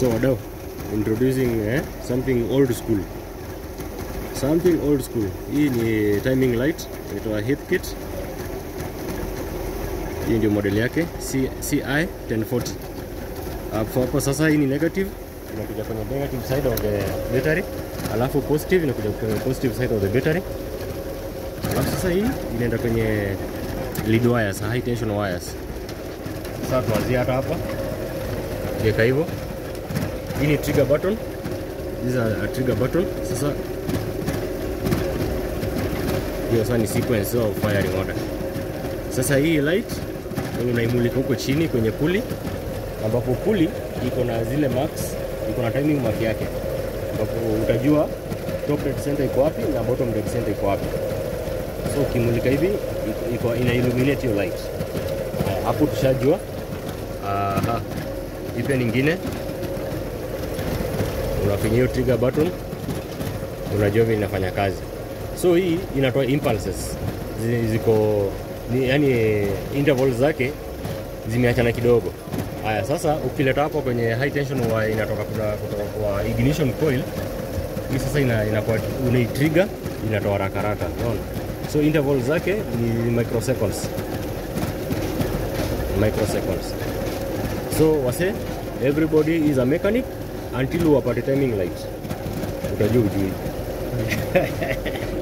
So wadau, introducing eh, something old school. Something old school. Hii ni timing light inaitwa Heathkit. Hii ndio model yake C, CI 1040. Hapo hapo sasa hii ni negative inakuja kwenye negative side of the battery, alafu positive inakuja kwenye positive side of the battery. Alafu sasa hii inaenda kwenye lead wires, high tension wires. Sasa tuanzie hata hapa. Weka hivyo. Hii ni trigger button. These are a trigger button. Sasa hiyo sasa ni sequence of firing order. Sasa hii light unaimulika huko chini kwenye puli, ambapo puli iko na zile marks, iko na timing mark yake, ambapo utajua top dead center iko wapi na bottom dead center iko wapi. So ukimulika hivi iko, iko ina illuminate hiyo light. Haya, hapo tushajua. Aha, hii pia nyingine unafinya hiyo trigger button, unajua vile inafanya kazi. So hii inatoa impulses Zi- ziko ni, yani intervals zake zimeachana kidogo. Haya, sasa ukileta hapo kwenye high tension wire inatoka kutoka, kutoka kwa ignition coil hii sasa ina, inakuwa unaitrigger inatoa haraka haraka, unaona? So intervals zake ni microseconds microseconds. So wase everybody is a mechanic until wapate timing light, utajua ujui